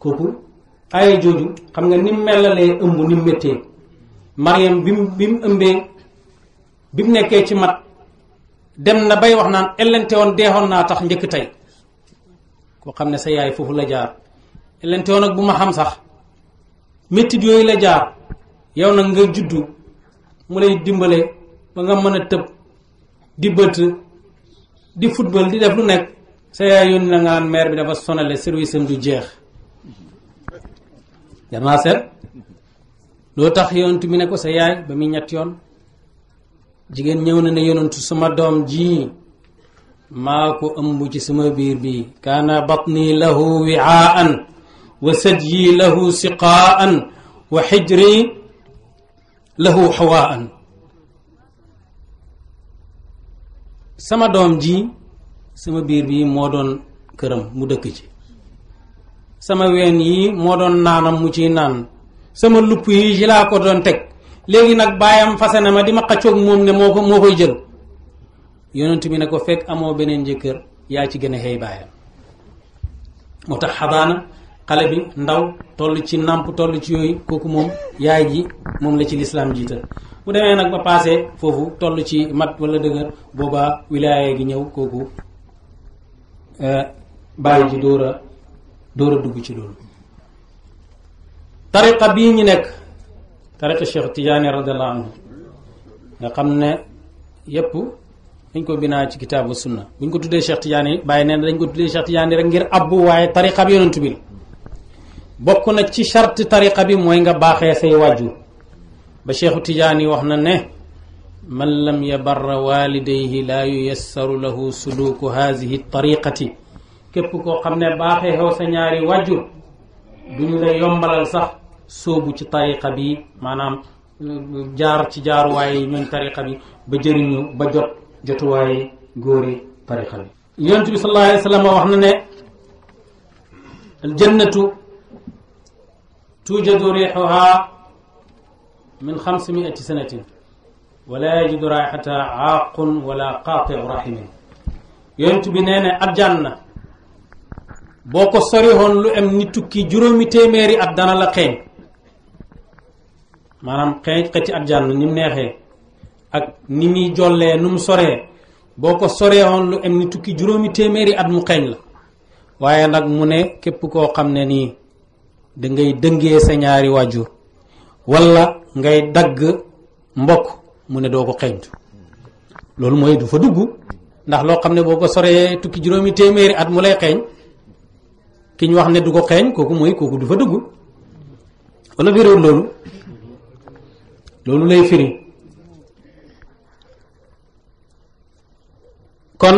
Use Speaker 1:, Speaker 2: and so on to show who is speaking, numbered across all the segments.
Speaker 1: kooku aaya jooju xam nga ni mu melalee ëmb ni mu méttee Mariam bi mu bi mu ëmbee bi mu nekkee ci mat dem na bay wax naan ellente woon deexoon naa tax njëkk tey koo xam ne sa yaay foofu la jaar ellente woon ak bu ma xam sax méttit yooyu la jaar yow nag nga juddu mu lay dimbale ba nga mën a tëb di bëtt di football di def lu nekk sa yaay yónni na nga naan maire bi dafa sonale service am du jeex jar naa seet loo tax yonent bi ne ko sa yaay ba muy ñett yoon jigéen ñëw na ne yonentu sama doom ji maa ko ëmb ci sama biir bi kaana batni lahu wiaan wa sadyi lahu siqaan wa xijri lahu xawaan sama doom ji sama biir bi moo doon këram mu dëkk ci sama ween yi moo doon naanam mu ciy naan sama lupp yi ci laa ko doon teg léegi nag baayam fase na ma di ma xaccoog moom ne moo ko moo koy jël yonent bi ne ko fekk amoo beneen jëkkër yaa ci gën a xëy baayam moo tax xabaana xale bi ndaw toll ci nàmp toll ci yooyu kooku moom yaay ji moom la ci lislaam jiital bu demee nag ba paase foofu toll ci mat wala dëgër boobaa wilaaya gi ñëw kooku bàyyi ji dóor a dóor a dugg ci loolu tariqa bii ñu nekk tariqa Cheikh Tidiane radiallahu anhu nga xam ne yépp dañ ko binaa ci kitaabu sunna bu ñu ko tuddee Cheikh Tidiane yi bàyyi nee na dañ ko tuddee Cheikh Tidiane rek ngir abbu waaye tariqa bi yonent bi la bokk na ci charte tariqa bi mooy nga baaxee say wàjju ba Cheikhu Tidiane yi wax na ne man lam yabarra walidayhi laa yuyassaru lahu suluku haadihi tariqati képp koo xam ne baaxee xew sa ñaari wàjjur duñu la yombalal sax sóobu ci tariqa bi maanaam jaar ci jaaruwaay yi ñooñ tariqa bi ba jëriñu ba jot jotuwaay góori tariqa bi yonent bi sallallahu alayhi wa sallam wax na ne aljannatu tuujadu riixuha min xamsimiati sanatin wala yajidu raixata aaqun wala qaatiu rahimin yonent bi nee ne aljanna boo ko soriwoon lu am ni tukki juróomi téeméeri at dana la xeeñ maanaam xeeñ xëcc aljanna ni mu neexee ak ni muy jollee nu mu soree boo ko soreewoon lu am ni tukki juróomi téeméeri at mu xeeñ la waaye nag mu ne képp koo xam ne nii da ngay dëngee sa ñaari waajur walla ngay dagg mbokk mu ne doo ko xeeñtu loolu mooy du fa dugg ndax loo xam ne boo ko soree tukki juróomi téeméeri at mu lay xeeñ ki ñu wax ne du ko xeeñ kooku mooy kooku du fa dugg wala firiwul loolu loolu lay firi kon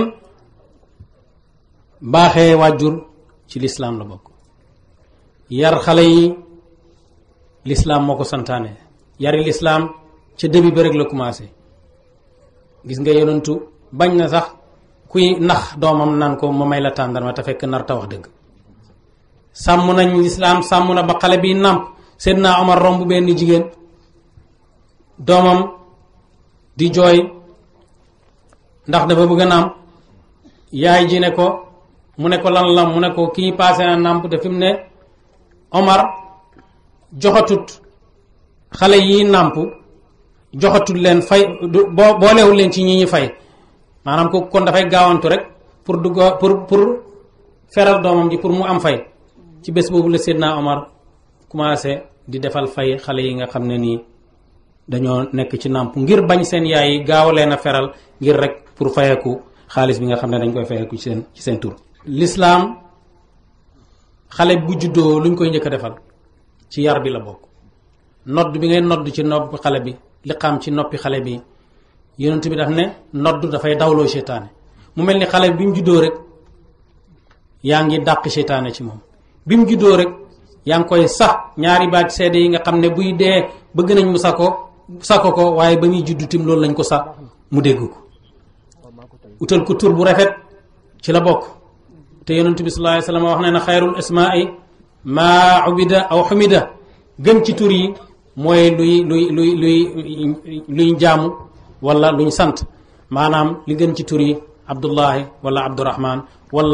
Speaker 1: baaxee wàjjur ci lislaam la bokk yar xale yi lislaam moo ko santaane yari lislaam ca début ba rek la commencé gis nga yonentu bañ na sax kuy nax doomam naan ko ma may la tàndarma te fekk nar ta wax dëgg sàmm nañ lislaam sàmm na ba xale bi nàmp Seydina Omar romb benn jigéen doomam di jooy ndax dafa bëgg a nàmp yaay ji ne ko mu ne ko lan la mu ne ko kii paase na nàmp te fi mu ne Omar joxatut xale yi nàmp joxatut leen fay boo boolewul leen ci ñi ñi fay maanaam ko kon dafay gaawantu rek pour dugg pour pour feral doomam ji pour mu am fay ci bés boobu la Seydina Omar commencé di defal fay xale yi nga xam ne nii dañoo nekk ci nàmp ngir bañ seen yaay yi gaaw leen a feral ngir rek pour fayeku xaalis bi nga xam ne dañ koy fayeku ci seen ci seen tur. lislaam xale bu juddoo luñ koy njëkk a defal ci yar bi la bokk nodd bi ngay nodd ci nopp xale bi liqaam ci noppi xale bi yonent bi daf ne nodd dafay dawloo seytaane mu mel ni xale bi mu juddoo rek yaa ngi dàq seytaane ci moom bi mu juddoo rek yaa ngi koy sax ñaari baat seede yi nga xam ne buy dee bëgg nañ mu sako sako ko waaye ba muy juddu tim loolu lañ ko sax mu dégg ko utal ko tur bu rafet ci la bokk te yonent bi sallallahu alayhi wasallam wax ne na xayrul ismaai maa ubida aw xumida gën ci tur yi mooy luy luy luy luy luy jaamu wala luñ sant maanaam li gën ci tur yi abdullahi wala abdurahman wala tur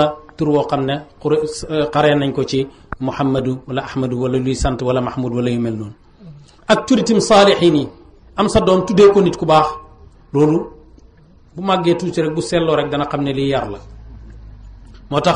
Speaker 1: tur woo xam ne xure xaree nañ ko ci muhammadu wala ahmadu wala luy sant wala mahmud wala yu mel noonu ak turitim saalixiin yi am sa doom tuddee ko nit ku baax loolu bu màggee tuuti rek bu seetloo rek dana xam ne lii yar la moo tax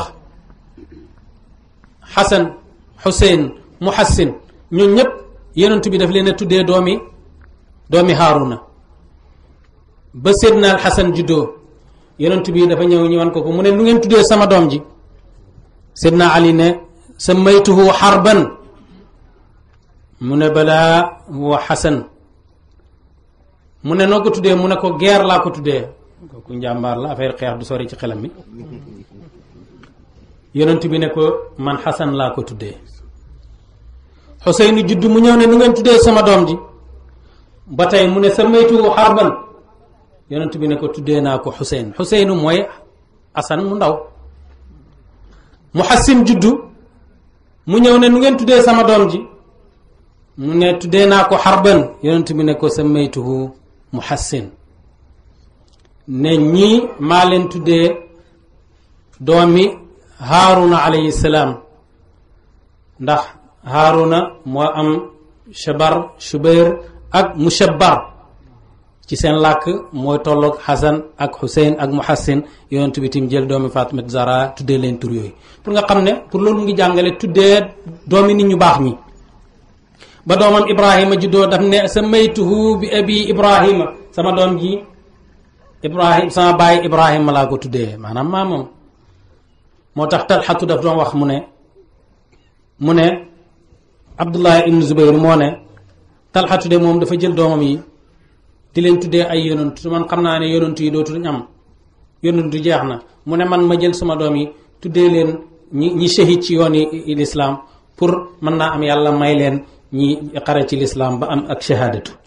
Speaker 1: xasan xuseyn muhassin ñun ñëpp yonent bi daf leen a tuddee doomi doomi haaruna ba seydna al xasan juddoo yonent bi dafa ñëw ñëwan ko ko mu ne lu ngeen tuddee sama doom ji seydna ali ne sammaytuhu xarban mu ne balaa wa xasan mu ne noo ko tuddee mu ne ko guerre laa ko tuddee kooku njàmbaar la affaire xeex du sori ci xelam mi yonent bi ne ko man xasan laa ko tuddee xuseynu judd mu ñëw ne nu ngeen tuddee sama doom ji ba tey mu ne sammaytuhu xarban yonent bi ne ko tuddee naa ko xuseyn xuseynu mooy asan mu ndaw muhassin juddu mu ñëw ne nu ngeen tuddee sama doom ji mu ne tuddee naa ko xarban yonent bi ne ko sammaytuhu muhassin ne ñii maa leen tuddee doomi haaruna alayhi salaam ndax haaruna moo am shabar shubayr ak mushabbar ci seen làkk mooy tolloog xasan ak xuseyn ak muhassin yonent bi tim jël doomi Fatimatu Zahra tuddee leen tur yooyu pour nga xam ne pour loolu mu ngi jàngale tuddee doomi nit ñu baax ñi ba doomam ibrahima juddoo daf ne sammaytuhu bi abi ibrahima sama doom ji ibrahim sama baay ibrahima laa ko tuddee maanaam maa moom moo tax talxatu daf doon wax mu ne mu ne abdullah ibn zubayr moo ne talxatu de moom dafa jël doomam yi di leen tuddee ay yonantu man xam naa ne yonantu yi dootuñ am yonantu jeex na mu ne man ma jël sama doom yi tuddee leen ñi ñi shahid ci yoon yi lislaam pour mën naa am yàlla may leen ñi xare ci lislaam ba am ak shahadatu